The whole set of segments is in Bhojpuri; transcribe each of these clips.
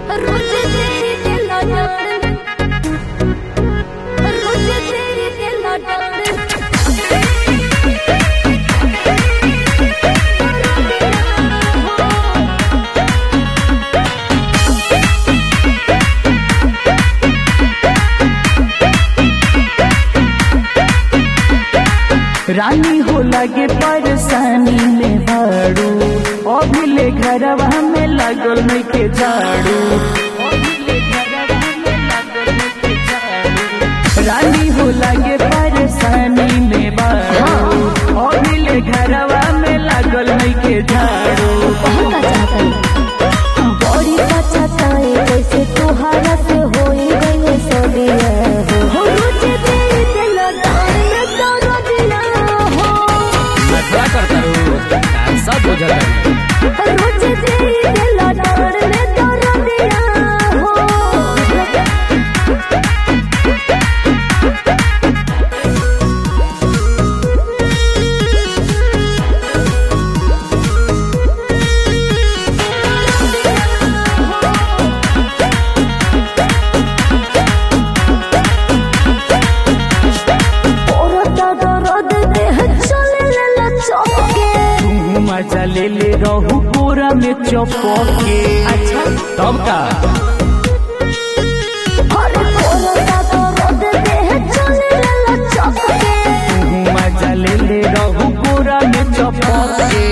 रोज तेरी दिल डाल रोज तेरी दिल डाल रानी हो लगे परेशानी में भाड़ू अभिले घरवा में लागल नहीं के झाड़ू अभिले घरवा में लागल नहीं के झाड़ू। रानी हो लगे परेशानी में भाड़ू अभिले घरवा में लागल नहीं के झाड़ू कहता चाहता बड़ी पछताए कैसे तुहारा से होई गई सदिया हो रोज तेरी दिल डाल में तोरो दिया हो नखरा करता रो सब बुझल है रोज तेरी दिल डाल में तोरो दिया हो औरत दर्द देह चले ले चौके तू मजा ले ले रहू पूरा में चौपके अच्छा तब का हर औरत दर्द देह चले ले चौके तू मजा ले ले रहू पूरा में चौपके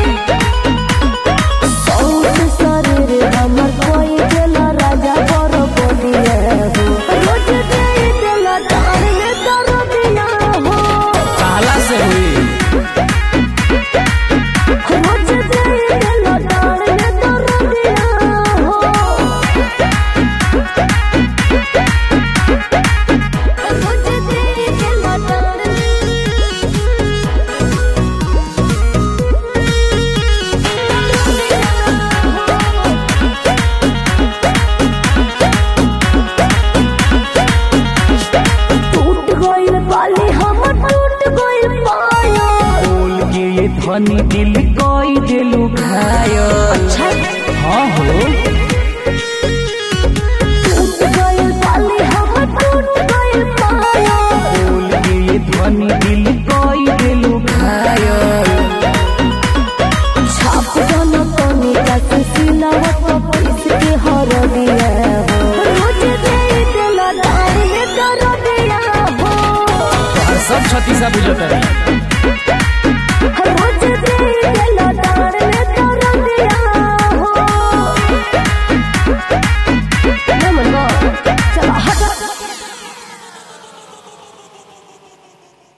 सौत शरीर हमर कोई देला राजा पर बोलिए हो रोज दे देला डाल में कर दिया हो काला से हुई रोज दे देला डाल में कर दिया हो रोज दे देला डाल टूट गइल बाली हमर टूट गइल पाया बोल के ये धनी दिल कोई दिलु घायल हाँ हो टूट गइल बाली हमर टूट गइल पाया बोल के ये धनी दिल कोई दिलु घायल छाप दोनों कोनी का सिलावट को पीस के हर दिया हो रोज दे दिल डाल में कर दिया हो सब छत्तीसा बुझल है